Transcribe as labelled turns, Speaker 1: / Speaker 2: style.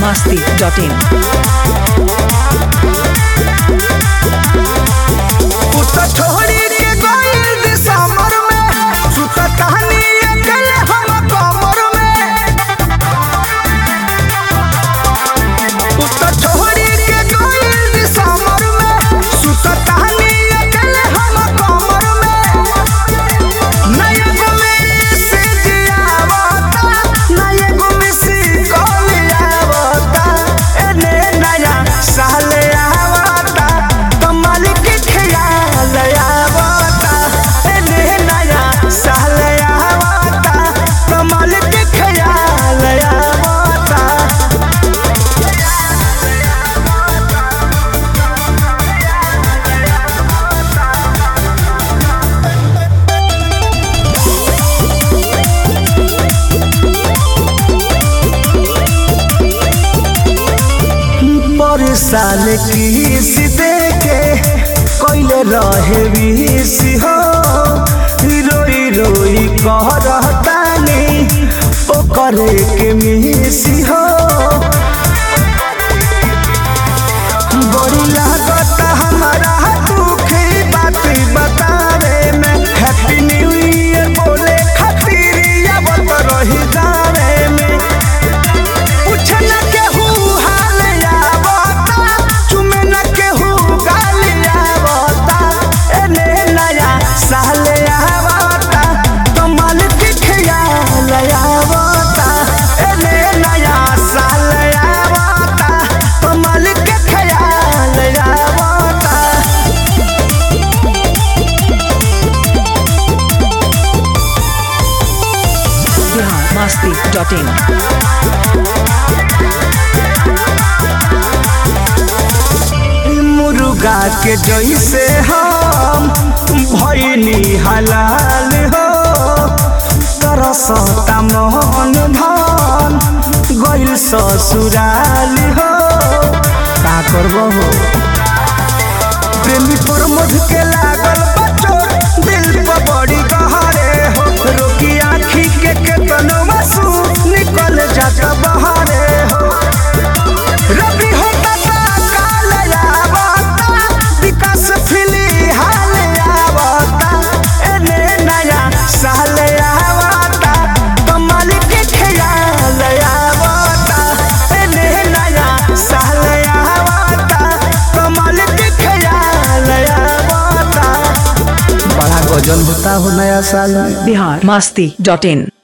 Speaker 1: masti.in.
Speaker 2: उतर छोड़ी के गइल दिसंबर में सुता कहानी अकेले हम कमर में उतर छोड़ी के गइल दिसंबर में सुता कहानी अकेले हम कमर में नया गुमी से जियावता नया गुमी से कोलियावता एने नया साले आवता कमाल के ख्याल आवता एने नया साले आवता कमाल के ख्याल आवता पर साल किस दे के कोइले रहे विष हो रोई रोई कह रहतानी ओ करे के मिसी हो बड़ी लागत हमारा दुखी बात बतावे में हैप्पी न्यू ईयर बोले खातिर आवत रही जावे में पूछे न केहू हाल आवता चुमे न केहू गाल आवता एने नया साल आवता कमाल के ख्याल आवता एने नया साल आवता कमाल के ख्याल आवता
Speaker 1: Bihar masti.in.
Speaker 2: मुर्गा के जैसे हम भैनी हलाल हो तरसता मोहन धन गइल ससुराल हो का करबो हो प्रेमी पर मध के लागल बचो दिल पर बड़ी गहरे हो रोकी आँखी के केतनो आंसू निकल जात बहरे हो रबी होता ता काल आवता विकास फिली हाल आवता एने नया साल आवता कमाल के ख्याल आवता एने नया साल आवता कमाल के ख्याल आवता बड़ा गजल होता हो नया साल में
Speaker 1: Bihar masti.in.